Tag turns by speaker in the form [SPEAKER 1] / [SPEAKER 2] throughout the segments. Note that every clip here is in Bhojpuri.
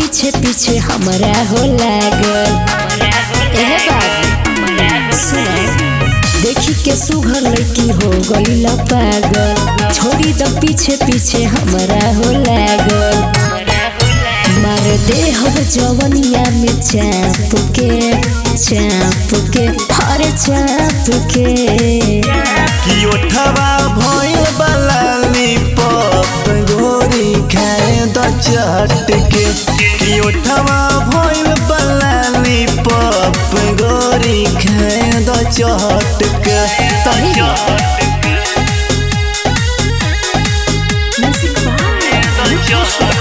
[SPEAKER 1] पीछे पीछे हमरा हो लागल एहे बाबू सुन देखी के सुघर लड़की हो गईल पागल छोड़ी द पीछे पीछे हमरा हो लागल मार दे हम जवनिया में चाप के चाप के हर चाप के
[SPEAKER 2] कि ओठवा भइल बलाली पप गोरी खाए द चट के कि ओठवा भइल बलाली पप गोरी खाए द चट के
[SPEAKER 1] सही म्यूजिक बाय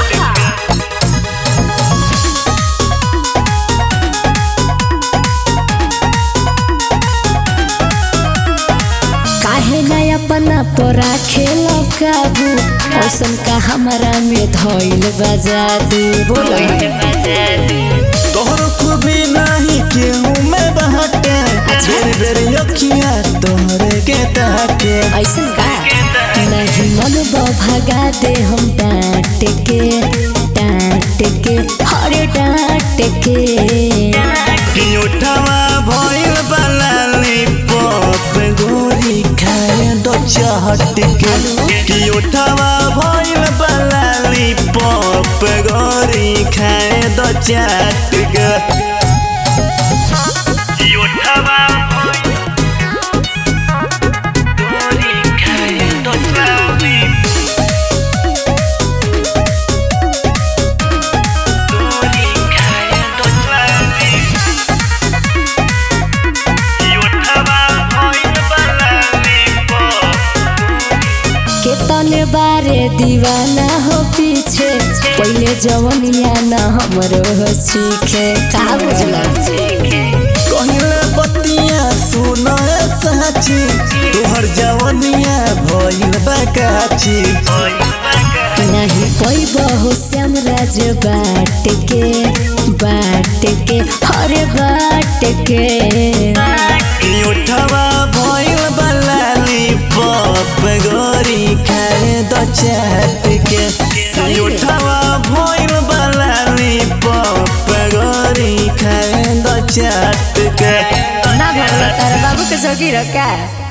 [SPEAKER 1] काहे ना अपना पर खेल काबू औसन का हमरा में धइल बजादू बोलो
[SPEAKER 2] तोहर खूबी नहीं केहू में बहटे बेर बेर अखिया तोहरे के ताके
[SPEAKER 1] ऐसन का नहीं मन भगा दे हम डांट के डांट के हरे डांट के
[SPEAKER 2] कि ओठवा भइल बलाली पप गोरी खाए द चहट के कि ओठवा भइल बलाली पप गोरी खाए द चाट के कि ओठवा गोरी खाए द चाटी गोरी खाए द चाटी
[SPEAKER 1] केतन बारे दीवाना हो पीछे पहले जवनिया न हमरो हो सीखे का बुझला
[SPEAKER 2] कहले बतिया सुन साची तोहर जवनिया भइल बकाची
[SPEAKER 1] नहीं पैब हो श्याम राज बाट के बाट के हरे बाट के
[SPEAKER 2] कि उठवा भइल बलाली पप गोरी खाए द चाट के कि उठवा भइल बलाली पप गोरी खाए द चाट के
[SPEAKER 1] ना भगला तारा बाबू के सगी रखा